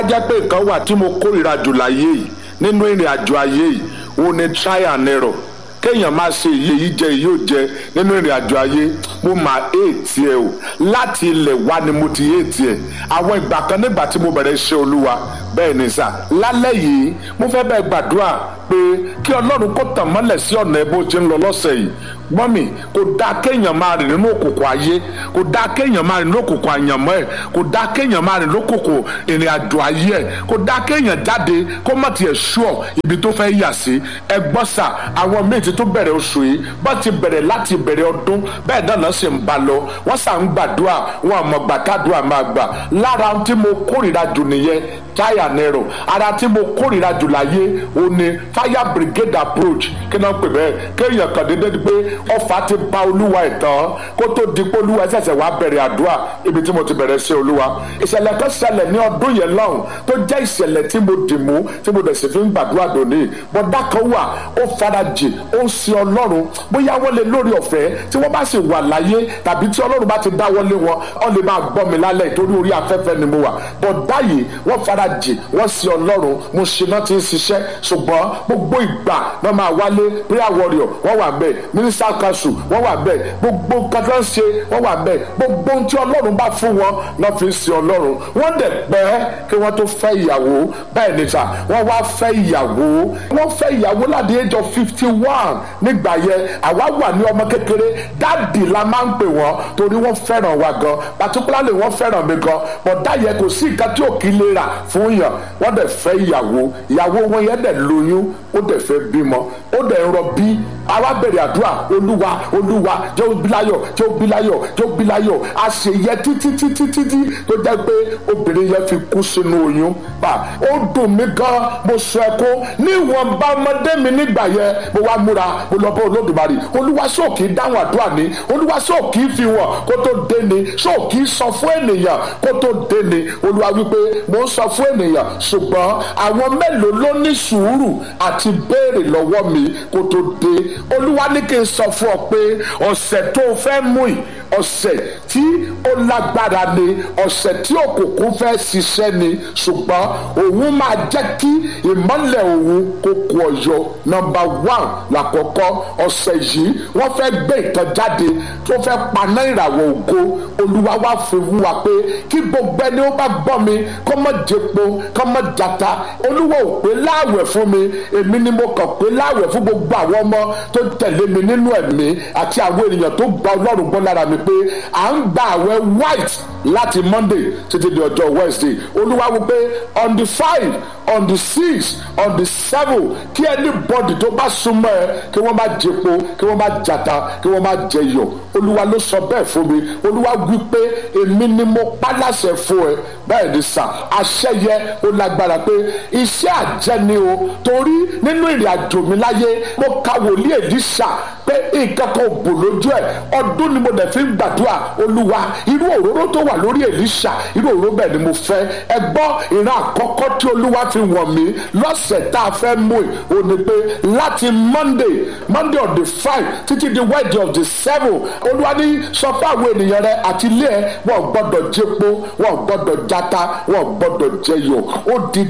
jẹ́ pé nǹkan wà tí mo kórìíra jù láyé yìí nínú ìrìn àjò ayé yìí òun ni try and error kéèyàn máa ṣe iye yìí jẹ yìí ò jẹ nínú ìrìn àjò ayé mo máa éètì ẹ o láti ilẹ̀ wá ni mo ti éètì ẹ àwọn ìgbà kan nígbà tí mo bẹ̀rẹ̀ ṣe olúwa bẹ́ẹ̀ ni sà lálẹ́ yìí mo fẹ́ bẹ́ẹ̀ gbàdúrà pé kí ọlọ́run kó tàn mọ́lẹ̀ sí ọ̀nà ẹ bó ti ń lọ lọ́sẹ̀ yìí mọ́mì kò dáa kéèyàn máa rìn nínú òkùnkùn ayé kò dáa kéèyàn máa rìn nínú òkùnkùn àyànmọ́ ẹ̀ kò dáa kéèyàn máa rìn nínú òkùnkùn ìrìn àjò ayé ẹ̀ kò dáa kéèyàn jáde kó má tiẹ̀ ṣúọ̀ ibi tó fẹ́ yà sí ẹ gbọ́ sà àwọn míì ti tó bẹ̀rẹ̀ oṣù yìí bá ti bẹ̀rẹ̀ láti bẹ̀rẹ̀ ọdún bẹ́ẹ̀ náà náà sì ń ba lọ wọ́n sà ń gbàdúrà wọn àmọ́ gbàkádùá máa gbà lára tí mo kórìíra jù nìyẹn táyà nẹrọ ara tí mo kórìíra jù láyé o ní fire brigade approach kí náà pè bẹ́ẹ̀ kéèyàn kàn déédéé di pé ọfà ti ba olúwa ẹ̀ tán kó tó di pé olúwa ṣẹ̀ṣẹ̀ wá bẹ̀rẹ̀ àdúrà ibi tí mo ti bẹ̀rẹ̀ sí olúwa ìṣẹ̀lẹ̀ kan ṣẹlẹ̀ ní ọdún yẹn lọ́hùn tó jẹ́ ìṣẹ̀lẹ̀ tí mo dì mú tí mo dẹ̀ sì fi ń gbàdúrà dòní bọ́dá kan wà ó farajì ó ń sin ọlọ́run bóyá wọ́n lè lórí ọ̀fẹ́ tí wọ́n bá sì wà láyé tàbí tí ọlọ́run bá ti dáwọ́lé wọn wọ́n lè máa gbọ́ mi lálẹ́ ìtorí orí afẹ́fẹ́ ni mo wà bọ́dá yìí wọ́n farajì wọ́n sin ọlọ́run mo ṣe náà ti ń ṣiṣẹ́ ṣùgbọ́n gbogbo ìgbà náà máa wálé prayer warrior wọ́n wà bẹ́ẹ̀ minister council wọ́n wà bẹ́ẹ̀ gbogbo nǹkan tó ń ṣe wọ́n wà bẹ́ẹ̀ gbogbo ohun tí ọlọ́run bá fún wọn náà fi ń sin ọlọ́run wọ́n dẹ̀ pẹ́ kí wọ́n tó fẹ́ ìyàwó bẹ́ẹ̀ ni sà wọ́n wá fẹ́ ìyàwó wọ́n fẹ́ ìyàwó láti age of fifty one nígbà yẹn àwa wà ní ọmọ kékeré dáàdì la máa ń pè wọ́n torí wọ́n fẹ́ràn wa gan particularly wọ́n fẹ́ràn mi gan bọ̀dá yẹn kò sí nǹkan tí ò kí lè rà fún yàn wọ́n dẹ̀ fẹ́ ìyàwó ìyàwó wọn yẹn dẹ̀ lóyún ó dẹ̀ fẹ́ bímọ ó dẹ̀ ń rọbí àwa bẹ̀rẹ̀ àdúrà olúwa olúwa jẹ́ ó bíláyọ̀ jẹ́ ó bíláyọ̀ jẹ́ ó bíláyọ̀ a ṣe yẹ títí títí títí tó jẹ́ pé obìnrin yẹn fi kú sínú oyún bá ó dùn mí gan mo sọ ẹkún níwọ̀n bá ọmọdé mi nígbà yẹn mo wá múra mo lọ bá olódùmarè olúwa sóòkì dáhùn àdúrà ní olúwa sóòkì fi wọ̀n kó tó dé ni sóòkì sọ fún ènìyàn kó tó dé ni olúwa wípé mo ń sọ fún ènìyàn ṣùgbọ́n àwọn mélòó ló ní sùúrù àti béèrè lọ́wọ́ mi kó tó dé olúwa ní kí n sọ fún ọ pé ọ̀sẹ̀ tó o fẹ́ mú yìí ọ̀sẹ̀ tí ó lágbára ni ọ̀sẹ̀ tí òkùnkùn fẹ́ ṣiṣẹ́ ni ṣùgbọ́n òun máa jẹ́ kí ìmọ́lẹ̀ òun kó kú ọyọ nọ́mbà one lákọ̀ọ́kọ́ ọ̀sẹ̀ yìí wọ́n fẹ́ gbé ìtàn jáde tó fẹ́ paná ìràwọ̀ ògo olúwa wá fi wú wa pé kí gbogbo ẹni ó bá gbọ́ mi kó mọ̀ jẹpo kó mọ̀ jata olúwa ò pé láàwẹ̀ fún mi èmi ni mo kàn pé láàwẹ̀ fún gbogbo àwọn ọmọ tó tẹ̀lé mi nínú ẹ̀mí àti àwọn ènìyàn tó gba ọlọ́run gbọ́ lára mi pé à ń gba àwẹ̀ white láti monday títí di ọjọ́ wednesday olúwa wípé on the five on the six on the seven kí anybody tó bá súnmọ́ ẹ kí wọ́n má jẹpo kí wọ́n má jata kí wọ́n má jẹyọ olúwa ló sọ bẹ́ẹ̀ fún mi olúwa wípé èmi ni mo pa láṣẹ fún ẹ bẹ́ẹ̀ ni sà àṣẹ yẹ ó lágbára pé iṣẹ́ àjẹni o torí nínú ìrìn àjò mi láyé mo ka wòlíì èdíṣà pé nǹkan kan ò bò lójú ẹ ọdún ni mo dẹ̀ fi ń gbàdúrà olúwa irú òróró tó wà lórí èlíṣà irú òróró bẹ́ẹ̀ ni mo fẹ́ ẹ gbọ́ ìran àkọ́kọ́ tí olúwa fi wọ̀n mí lọ́sẹ̀ tá a fẹ́ mú ì ò ní pé láti monday monday on the five títí di wednesday of the seven olúwa ní sọ fún àwọn ènìyàn rẹ àti ilé ẹ wọn gbọ́dọ̀ jẹpo wọn gbọ́dọ̀ jata wọn gbọ́dọ̀ jẹyọ ó di